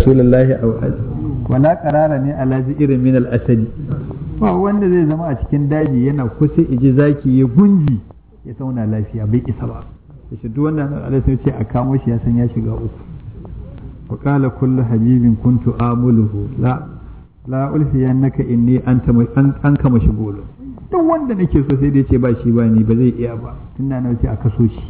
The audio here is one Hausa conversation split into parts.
rasulullahi aw wala qarara ne ala irin min al asadi ba wanda zai zama a cikin daji yana kusa iji zaki ya gunji ya zauna lafiya bai isa ba shi duk wannan Allah sai ce a kamo shi ya san ya shiga uku wa qala kullu habibin kuntu amuluhu la la ulfiyannaka inni anta an an kama shi golo duk wanda nake so sai dai ce ba shi ba ni ba zai iya ba tunda na ce a kaso shi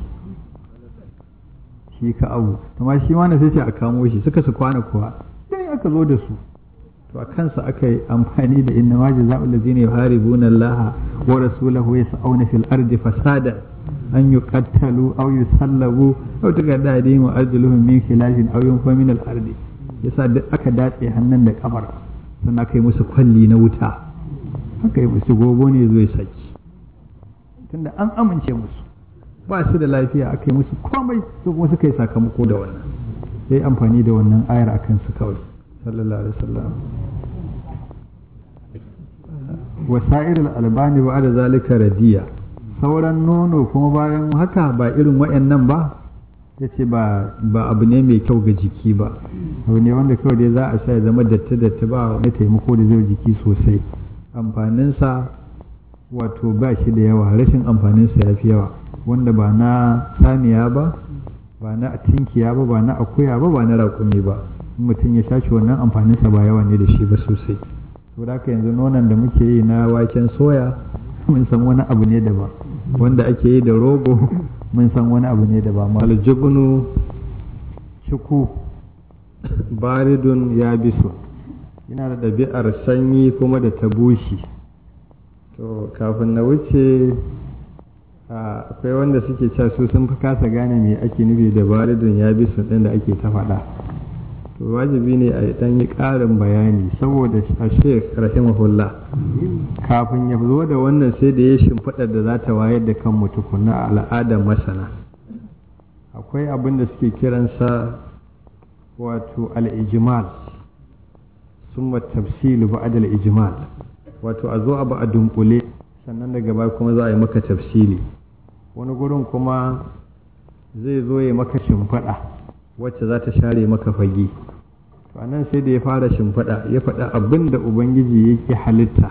shi ka abu amma shi ma na sai ce a kamo shi suka su kwana kuwa sai aka zo da su to a kansa aka yi amfani da inna ma jaza'ul ladzina yuharibuna Allah wa rasulahu yas'una fil ardi fasada an yuqattalu aw yusallabu aw tugadda aydihim wa arjuluhum min khilafin aw yunfa min al ardi yasa duk aka datse hannun da kafar sannan aka yi musu kwalli na wuta aka yi musu gogo ne zai saki tunda an amince musu ba su da lafiya aka yi musu komai su kuma suka yi sakamako da wannan sai amfani da wannan ayar akan su kawai sallallahu alaihi wasallam wasa'ir albani ba da zalika radiya sauran nono kuma bayan haka ba irin wayannan ba ya ce ba abu ne mai kyau ga jiki ba abu ne wanda kawai dai za a sha ya zama datti datti ba wani taimako da zai jiki sosai amfaninsa wato ba shi da yawa rashin amfaninsa ya fi yawa wanda ba na saniya ba ba na tinkiya ba ba na akuya ba ba na raƙumi ba mutum ya shashi wannan amfaninsa ba yawa ne da shi ba sosai saboda haka yanzu nonon da muke yi na waken soya mun san wani abu ne daban wanda ake yi da rogo mun san wani abu ne daban aljubnu shuku baridun ya bisu yana da ɗabi'ar sanyi kuma da ta bushi to kafin na wuce akwai wanda suke cewa su sun fi kasa gane me ake nufi da baridun ya bisu ɗin da ake ta faɗa to wajibi ne a dan yi ƙarin bayani saboda a sheikh rahimahullah kafin ya zo da wannan sai da ya shimfiɗar da za ta wayar da kan tukuna a al'adar masana akwai abin da suke kiransa wato al'ijimal sun tafsilu ba'ad al'ijimal wato a zo abu a dunkule sannan daga baya kuma za a yi maka tafsili wani gurin kuma zai zo ya maka shimfiɗa wacce za ta share maka fage to anan sai da ya fara shimfiɗa ya faɗa abin da ubangiji yake halitta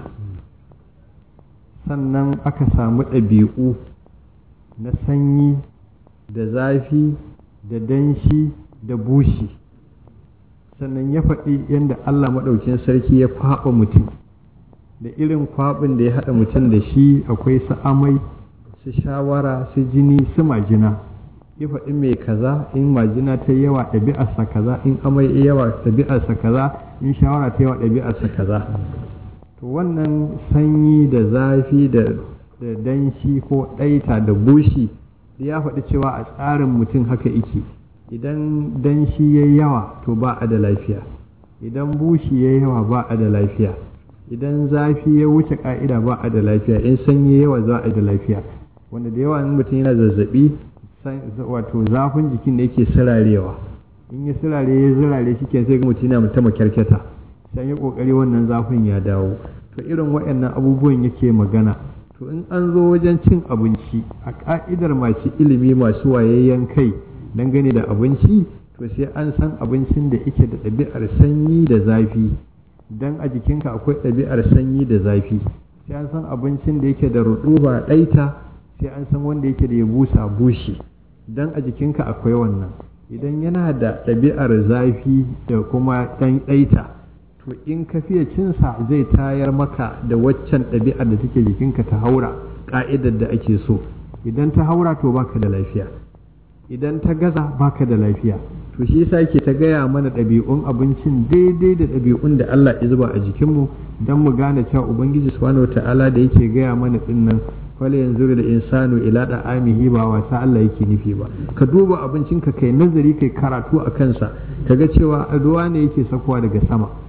sannan aka samu ɗabi'u na sanyi da zafi da danshi da bushi sannan ya faɗi yadda allah maɗaukin sarki ya kwaɓa mutum da irin kwaɓin da ya haɗa mutum da shi akwai su amai su shawara su jini su majina ya faɗi mai kaza in majina ta yawa ɗabi'arsa kaza in amai yawa ɗabi'arsa kaza in shawara ta yawa ɗabi'arsa kaza to wannan sanyi da zafi da danshi ko ɗaita da bushi ya faɗi cewa a tsarin mutum haka ike idan danshi ya yawa to ba a da lafiya idan bushi ya yawa ba a da lafiya idan zafi ya wuce ka'ida ba a da lafiya in sanyi yawa za a da lafiya wanda da yawa in mutum yana zazzabi wato zafin jikin da yake sirarewa in ya sirare ya zirare shi sai ga mutum yana ta makyarkyata sai yi kokari wannan zafin ya dawo to irin waɗannan abubuwan yake magana to in an zo wajen cin abinci a ka'idar masu ilimi masu wayayyen kai dangane da abinci to sai an san abincin da yake da ɗabi'ar sanyi da zafi dan a jikinka akwai ɗabi'ar sanyi da zafi sai an san abincin da yake da ruɗuba ɗaita sai an san wanda yake da ya busa bushi dan a jikinka akwai wannan idan yana da ɗabi'ar zafi da kuma ɗan ɗaita to in ka fiye cinsa zai tayar maka da waccan ɗabi'ar da take jikinka ta haura ƙa'idar da ake so idan ta haura to baka da lafiya idan ta gaza baka da lafiya to shi yasa yake ta gaya mana ɗabi'un abincin daidai da ɗabi'un da Allah ya zuba a jikinmu don mu gane cewa ubangiji subhanahu ta'ala da yake gaya mana dinnan wala yanzu da insanu ila da amihi ba wasa Allah yake nufi ba ka duba abincinka kai nazari kai karatu a kansa kaga cewa ruwa ne yake sakowa daga sama